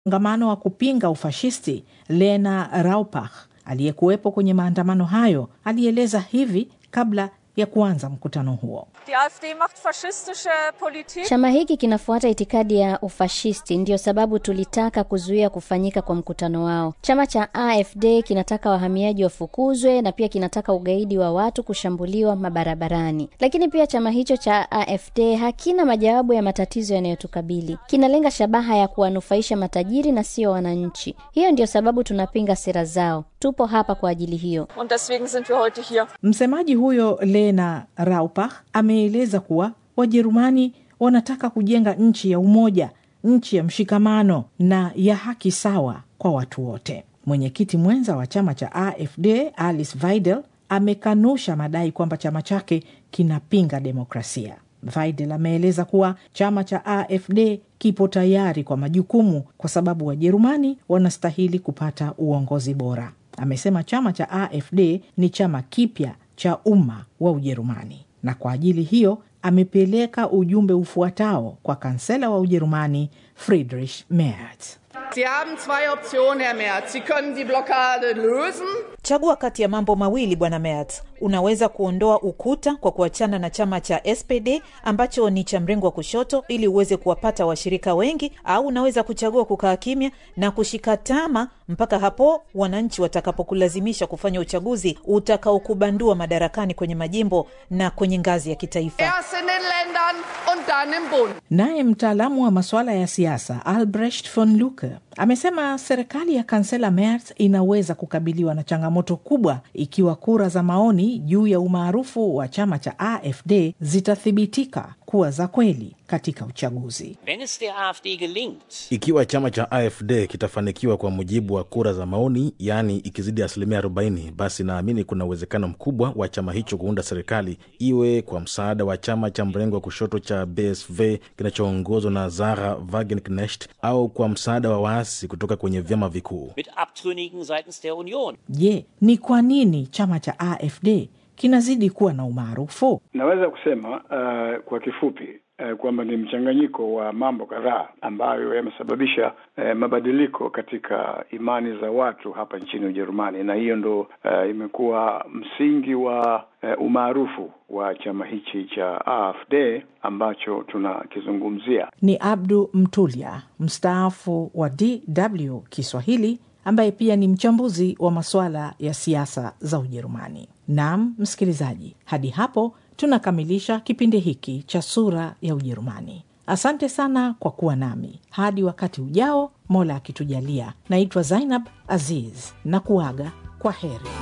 Mngamano wa kupinga ufashisti Lena Raupach aliyekuwepo kwenye maandamano hayo alieleza hivi kabla ya kuanza mkutano huo. Die AfD macht faschistische Politik. Chama hiki kinafuata itikadi ya ufashisti, ndiyo sababu tulitaka kuzuia kufanyika kwa mkutano wao. Chama cha AfD kinataka wahamiaji wafukuzwe na pia kinataka ugaidi wa watu kushambuliwa mabarabarani. Lakini pia chama hicho cha AfD hakina majawabu ya matatizo yanayotukabili. Kinalenga shabaha ya kuwanufaisha matajiri na sio wananchi. Hiyo ndiyo sababu tunapinga sera zao. Tupo hapa kwa ajili hiyo. Und deswegen sind wir heute hier. Msemaji huyo Lena Raupach ameeleza kuwa Wajerumani wanataka kujenga nchi ya umoja, nchi ya mshikamano na ya haki sawa kwa watu wote. Mwenyekiti mwenza wa chama cha AfD Alice Weidel amekanusha madai kwamba chama chake kinapinga demokrasia. Weidel ameeleza kuwa chama cha AfD kipo tayari kwa majukumu kwa sababu Wajerumani wanastahili kupata uongozi bora. Amesema chama cha AfD ni chama kipya cha umma wa Ujerumani, na kwa ajili hiyo amepeleka ujumbe ufuatao kwa kansela wa Ujerumani Friedrich Merz. Sie haben zwei Optionen, Herr Merz. Sie können die Blockade lösen. Chagua kati ya mambo mawili bwana Merz. Unaweza kuondoa ukuta kwa kuachana na chama cha SPD ambacho ni cha mrengo wa kushoto ili uweze kuwapata washirika wengi, au unaweza kuchagua kukaa kimya na kushika tama mpaka hapo wananchi watakapokulazimisha kufanya uchaguzi utakaokubandua madarakani kwenye majimbo na kwenye ngazi ya kitaifa. Erst in den Ländern und dann im Bund. Naye mtaalamu wa masuala ya siasa Albrecht von Lucke amesema serikali ya kansela Merz inaweza kukabiliwa na changamoto kubwa ikiwa kura za maoni juu ya umaarufu wa chama cha AfD zitathibitika kuwa za kweli katika uchaguzi. Wenn es der AfD gelingt, Ikiwa chama cha AfD kitafanikiwa kwa mujibu wa kura za maoni, yaani ikizidi asilimia 40, basi naamini kuna uwezekano mkubwa wa chama hicho kuunda serikali, iwe kwa msaada wa chama cha mrengo wa kushoto cha BSV kinachoongozwa na Sarah Wagenknecht au kwa msaada wa waasi kutoka kwenye vyama vikuu. mit Abtrünnigen seitens der Union. Je, ni kwa nini chama cha AfD kinazidi kuwa na umaarufu? Naweza kusema uh, kwa kifupi uh, kwamba ni mchanganyiko wa mambo kadhaa ambayo yamesababisha uh, mabadiliko katika imani za watu hapa nchini Ujerumani, na hiyo ndo uh, imekuwa msingi wa uh, umaarufu wa chama hichi cha AfD ambacho tunakizungumzia. Ni Abdu Mtulia, mstaafu wa DW Kiswahili, ambaye pia ni mchambuzi wa masuala ya siasa za Ujerumani. Naam msikilizaji, hadi hapo tunakamilisha kipindi hiki cha Sura ya Ujerumani. Asante sana kwa kuwa nami hadi wakati ujao, Mola akitujalia. Naitwa Zainab Aziz na kuaga kwa heri.